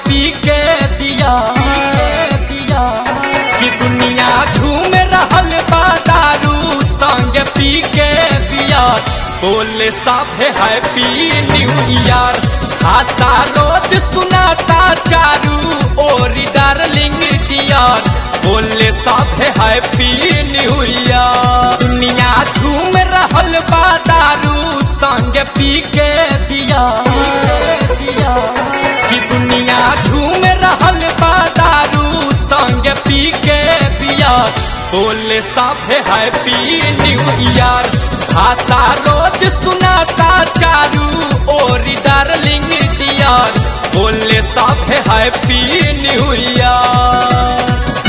पी के दिया दिया कि दुनिया झूम रहल बा दारू संग पी के दिया बोले साफे हैप्पी न्यू ईयर आशा रोज सुनाता चारू और डार्लिंग डियर बोले साफे हैप्पी न्यू ईयर दुनिया झूम रहल बा दारू संग पी के दिया दिया कि दुनिया झूम रहल बा दारू संग पी के दिया बोले साफे हैप्पी न्यू ईयर भाषा रोज सुनाता चारू और डार्लिंग डियर बोले साफे हैप्पी न्यू ईयर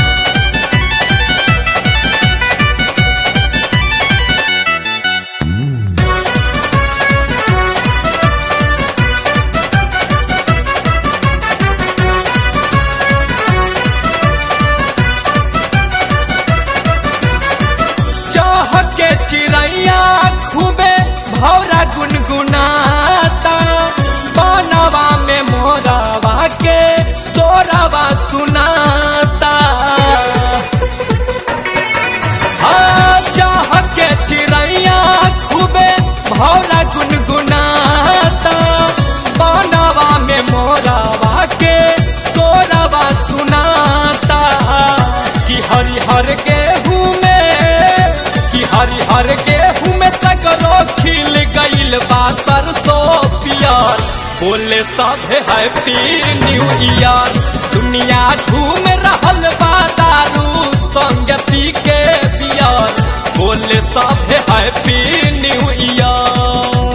चाह के चिड़ैया खूबे भौरा गुनगुनाता बनवा में मोरवा के तोरवा सुनाता हाँ, चाह के चिड़ैया खूबे भौरा गुनगुनाता बनवा में मोरवा के तोरवा सुनाता कि हरिहर गेहूं में कि हरिहर गेहूं में सगरो खिल गइल बा सरसों पियर बोले सब हैप्पी न्यू ईयर दुनिया झूम रहल बा दारू संग पी के पियर बोले सब हैप्पी न्यू ईयर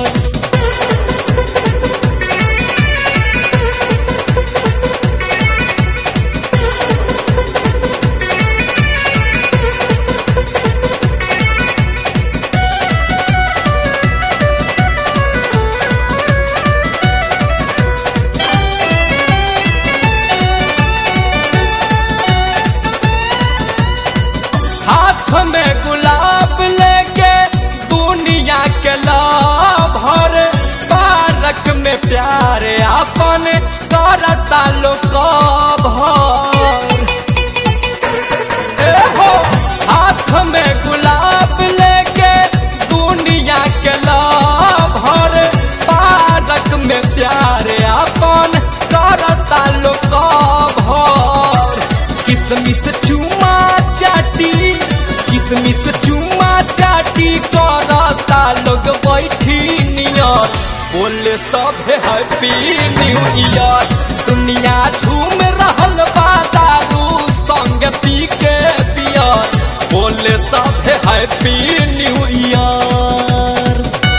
हाथ में गुलाब लेके दुनिया के लाभर पारक में प्यार अपन करता लोग भर ए हो हाथ में गुलाब लेके दुनिया के लाभर पारक में प्यार अपन करता लोग भर किसमिस चुमा चाटी किसमिस चुमा चाटी करता लोग बैठी नियर बोले सब हैप्पी न्यू ईयर दुनिया झूम रहल बा दारू संग पी के पियर बोले सब हैप्पी न्यू ईयर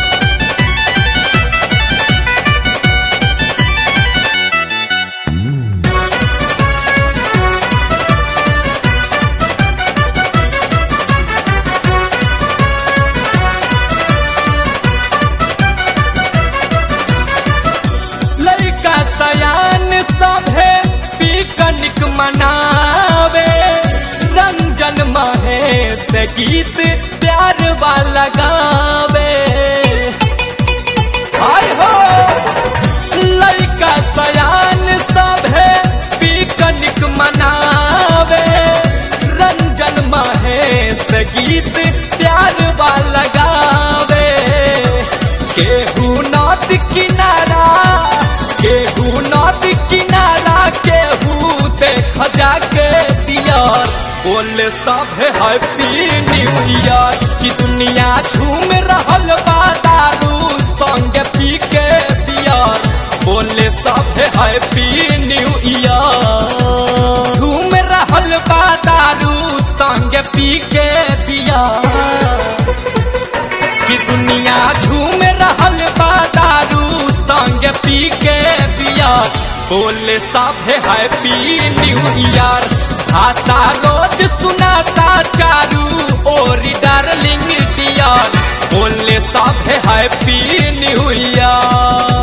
लड़का सयान सभे पिकनिक मनावे रंजन महेश गीत प्यार वाला गावे हाय हो लड़का सयान सभे पिकनिक मनावे रंजन महेश गीत प्यार वाला गावे केहू नदी किनारा केहू नदी किनारा केहू देख जाके दियर बोले सब हैप्पी न्यू ईयर कि दुनिया झूम रहल बा दारू संग पी के दियर बोले सब हैप्पी न्यू ईयर झूम रहल बा दारू संग पी के दियर कि दुनिया झूम रहल बा दारू संग पी के पिया बोले सब हैप्पी न्यू ईयर भाषा रोज सुनाता चारू और डार्लिंग डियर बोले सब हैप्पी न्यू ईयर